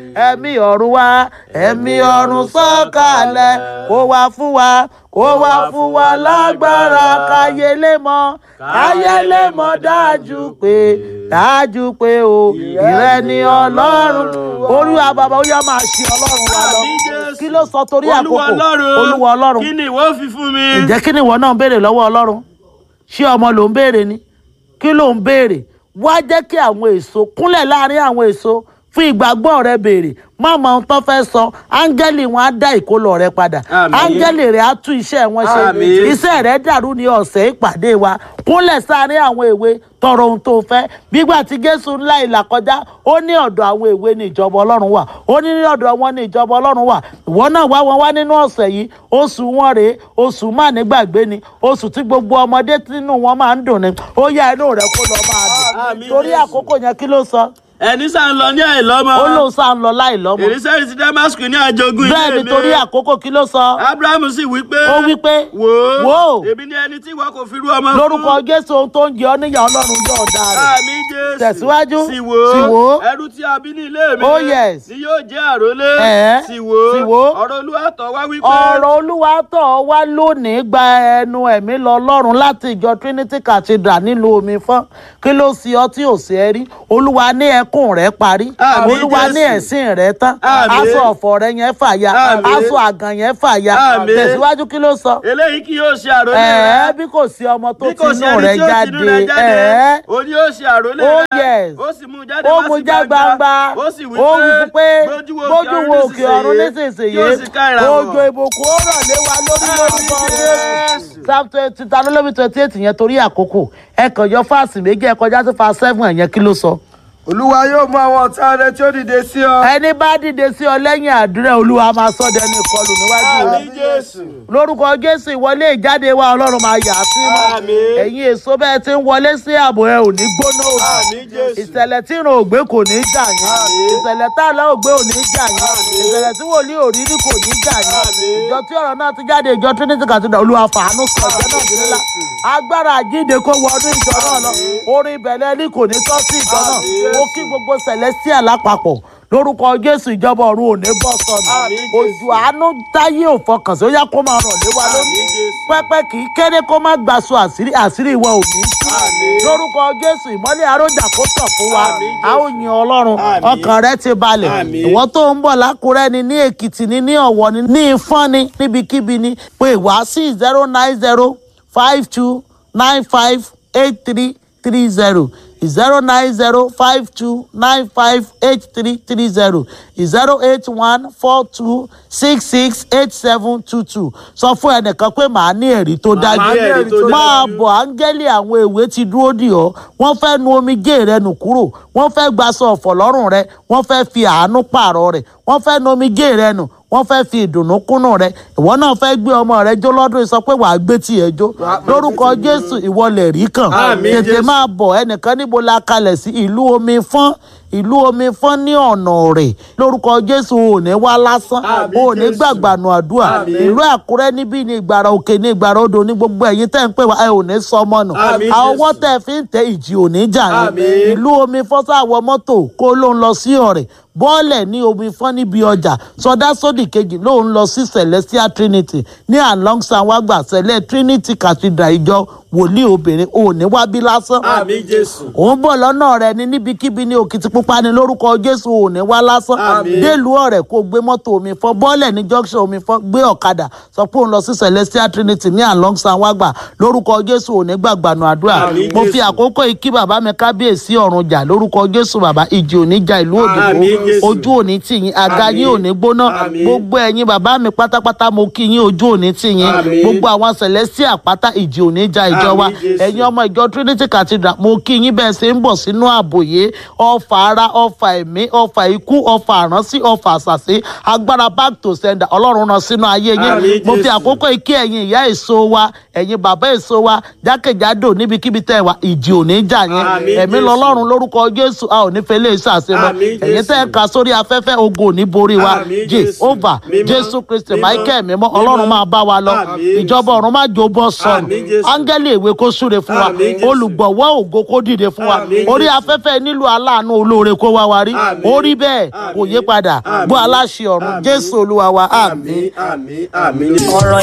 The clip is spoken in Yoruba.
ẹ̀mí ọ̀run wá ẹ̀mí ọ̀run sọ̀kalẹ̀ kó wá fún wa kó wá fún wa lágbára káyé lè mọ̀ káyé lè mọ̀ dájú pé dájú pé o ìrẹ ni ọlọ́run olúwa bàbá ó yá máa ṣe ọlọ́run wa lọ Àmín Jésù. kí ló sọ torí olúwa àkókò ọlọ́run olúwa ọlọ́run kí ni ìwọ fi fún mi. ǹjẹ́ kí ni ìwọ náà ń béèrè lọ́wọ́ ọlọ́run ṣé ọmọ ló ń béèrè ni kí ló ń béèrè wá jẹ́ kí àwọn èso kúnlẹ̀ láàrin àwọn èso fún ìgbàgbọ́ rẹ béèrè má mọ ohun tó fẹ́ sọ áńgẹ́lì wọn á dá ìkólọ rẹ padà Àmín. áńgẹ́lì rẹ á tún iṣẹ́ wọn ṣe Àmín. iṣẹ́ rẹ dàrú ní ọ̀sẹ̀ ìpàdé wa kúnlẹ̀ sáàrin àwọn èwe tọrọ ohun tó fẹ́ bígbà tí jésù ńlá ìlà kọjá ó ní ọ̀dọ̀ àwọn èwe ní ìjọba ọlọ́run wà ó ní ní ọ̀dọ̀ wọn ní ìjọba ọlọ́run wà ìwọ náà wá wọn wá nínú ọ̀sẹ̀ yìí oṣù wọn rèé oṣù má nígbàgbé ni oṣù tí gbogbo ọmọdé nínú wọn máa ń dùn ni ó yá inú rẹ kó lọ máa dùn Àmín torí Jésù. àkókò yẹn kí ló sọ ẹni sá ń lọ ní àìlọ́mọ. ó lóun sá ń lọ láì lọ́mọ èrísẹ́rì ti damascus ní àjogún ilé bẹ́ẹ̀ mi. ni torí àkókò kí ló sọ abrahamu sì wí pé. ó wí pé wò ó wò ó èmi ni ẹni tí ìwọ kò fi rú ọmọ fún. lórúkọ jésù ohun tó ń jẹ ọ níyà ọlọ́run yóò dáa rẹ̀ àmì jésù. Tẹ̀síwájú. sì wò Sì wò ó. ẹrú tí a bí ní ilé mi. Oh, yes. ni yóò jẹ́ àrólé. Ẹ̀ẹ́. sì wò Sì wò ó. ọ̀rọ̀ olúwa tọ̀ wá wí pé. ọ̀rọ̀ olúwa tọ̀ ọ́ wá lónìí gba ẹnu ẹ̀mí lọ lọ́run láti ìjọ trinity cathedral nílùú omi fọ́n kí ló sì ọ tí ò sí ẹ rí olúwa ní ẹkún rẹ parí Àmín, olúwa ní Jésù. ẹ̀sìn rẹ tán Àmín. aṣọ ọ̀fọ̀ rẹ yẹn fàya Àmín. aṣọ àgàn yẹn fàya Àmín. tẹ̀síwájú kí ló sọ eléyìí kì yóò ṣe àrólé ẹ̀ẹ́ rẹ. bí kò sí ọmọ tó bí kò sí tinú ẹni rẹ tí ó tinú rẹ jáde jáde. ẹ̀ẹ́ ó ní yóò ṣe àrólé Oh, rẹ. yes. ó sì mú un jáde ó wá mú sí já gbangba ó sì wí ó wí fún pé gbójú wo òkè ọ̀run nísinsìnyí. nísinsìnyí yóò sì ká ìràwọ̀. òjò ìbùkún ó rọ̀ lé wa lórí lórúkọ Àmín, jésù Jésù. psalm twenty ta ló lóbi twenty eight yẹn torí àkókò ẹ kàn yọ fáàsì méjì ẹ kọjá sí fa seven yẹn kí ló sọ. olúwa yóò mú àwọn ọ̀tá rẹ tí ó dìde sí ọ. ẹni bá dìde sí ọ lẹ́yìn àdúrà olúwa máa sọ dẹni ìkọlù níwájú rẹ àmì jésù. lórúkọ jésù ìwọlé ìjáde wa ọlọ́run máa yà á sí mọ́ Àmín. ẹ̀yin èso bẹ́ẹ̀ ti ń wọlé sí ààbò ẹ ò ní gbóná òdì àmì jésù. ìṣẹ̀lẹ̀ tí ìrìn ògbé kò ní í jà yín Àmín. ìṣẹ̀lẹ̀ tá àlọ́ ògbé ò ní í jà yín Àmín. ìṣẹ̀lẹ̀ tí wòlíì òrírí kò ní í jà yín Àmín. ìjọ tí ọ̀rọ̀ náà ti jáde ìjọ trinity cathedral olúwa fàánú sọ ìjọ náà di ńlá agbára àjíǹde kó wọnú ìjọ náà lọ orin ìbẹ̀lẹ̀ ní kò ní tọ́ sí ìjọ náà Àmín. mo kí gbogbo celestial lápapọ̀ lórúkọ jésù ìjọba ọ̀run ò ní bọ́ sọnù Àmín, Jésù. òjò àánú táyé ò fọkàn sí ó yá kó máa rọ̀ lé wa lórí Àmín, Jésù. pẹ́pẹ́ kì í kéré kó má gbàsọ àṣírí àṣírí ìwọ ò ní tú Àmín. lórúkọ jésù ìmọ́lẹ̀ arójà kó tàn fún wa Àmín, Jésù. a ó yin ọlọ́run Àmín. ọkàn rẹ ti balẹ̀ Àmín. ìwọ tó ń bọ̀ lákùrẹ́ ni ní èkìtì ni ní ọ̀wọ̀ ni ní ìfọ́n ni níbikíbi ni pé wá sí zero nine zero five two nine five eight three three zero zero nine zero five two nine five eight three three zero zero eight one four two six six eight seven two two sọ fún ẹnìkan pé màá ní ẹ̀rí tó dájú ní ẹ̀rí tó máa dájú. bọ̀ áńgẹ́lì àwọn èwe ti dúró dì ọ́ wọ́n fẹ́ nu omijé rẹ nù kúrò wọ́n fẹ́ gbaṣọ ọ̀fọ̀ lọ́rùn rẹ wọ́n fẹ́ fi àánú pààrọ̀ rẹ̀ wọ́n fẹ́ nu omijé rẹ nù wọ́n fẹ́ fi ìdùnnú kúnnù rẹ ìwọ náà fẹ́ gbé ọmọ rẹ jó lọ́dún yìí, sọ pé wàá gbé tiẹ̀ jó lórúkọ jésù ìwọ lè rí kàn Àmín, tètè Jésù. máa bọ̀ ẹnìkan níbo la kalẹ̀ sí ìlú omi fọ́n ìlú omi fọ́n ní ọ̀nà rẹ̀ lórúkọ jésù ò ní wá lásán Àmín, ò ní Jésù. gbàgbànù àdúrà Àmín. ìlú àkúrẹ́ níbí ní ìgbàrà òkè ní ìgbàrà odò ní gbogbo ẹ̀yin tẹ́ ń pè wá ẹ ò ní sọ ọmọ nù Àmín, àwọn ọwọ́ Jésù. tẹ́ fi ń tẹ ìjì ò ní jà yín Àmín. ìlú omi fọ́n sáwọ mọ́tò kó ló ń lọ sí ọ̀rẹ́ bọ́ọ̀lẹ̀ ní omi fọ́n níbi ọjà sọdá sódì kejì ló ń lọ sí celestial trinity ní along sanwó-àgbà sẹlẹ̀ trinity cathedral ìjọ wòlíì obìnrin ò ní wábí lásán àmì jésù. òun bọ̀ lọ́nà rẹ ní níbikíbi ní òkìtìpupa ní lórúkọ jésù ò ní wá lásán Àmín. délùú ọ̀rẹ́ kó gbé mọ́tò omi fọ́ bọ́ọ̀lẹ̀ ní junction omi fọ́ gbé ọ̀kadà sọ pé òun lọ sí celestial trinity ní along sanwó-àgbà lórúkọ jésù ò ní gbàgbànú àdúrà Àmín, mo fi Jésù. àkókò yìí kí bàbá mi kábíyèsí ọ̀run jà lórúkọ jésù bàbá ìjì ò ní ja ìlú Àmín, òdìbò Jésù. ojú ò ní tì yín àga Àmín. yín ò ní gbóná Àmín. gbogbo ẹ̀yin bàbá mi pátápátá mo kí yín ojú ò ní tì yín Àmín. gbogbo àwọn celestial pátá ìjì ò ní ja ìjọ wa Àmín, Jésù. ẹ̀yin ọmọ ìjọ trinity cathedral mo kí yín bẹ́ẹ̀ ṣe ń bọ̀ sínú àbòyé ọfà ara ọfà ẹ̀mí ọfà ikú ọfà àránsí ọfà àṣàṣe agbára back to sender ọlọ́run rán sínú ayé yín Àmín, mo fi Jésù. àkókò yìí kí ẹ̀yin ìyá èso wa ẹ̀yin bàbá èso wa jákèjádò níbikíbi tẹ́ ẹ wà ìjì ò ní jà yín Àmín, ẹ̀mí Jésù. lọ́lọ́run lórúkọ jésù a ò ní fẹ́ lè ṣàṣemọ Àmín, ẹ̀yin tẹ́ ẹ Jésù. kà sórí afẹ́fẹ́ ogun ò ní borí wa Àmín, Jésù. jehova Mímọ́, jésù kristi mímọ́, michael mímọ́ mímọ́. ọlọ́run máa bá wa lọ Àmín. ìjọba ọ̀run má jó bọ́ sọnù Àmín, Jésù. áńgẹ́lì ìwé kó súre fún wa Àmín, Jésù. olùgbọ̀wọ́ ògo kó dìde fún wa Àmín, orí Jésù. afẹ́fẹ́ nílò aláàánú olóore oore kó wá wa rí Àmín. ó rí bẹ́ẹ̀ kò yé padà Àmín. gbọ́ aláṣẹ ọ̀run Àmín. jésù olúwa wa àmín. àmì àmì àmì. ọ̀rọ̀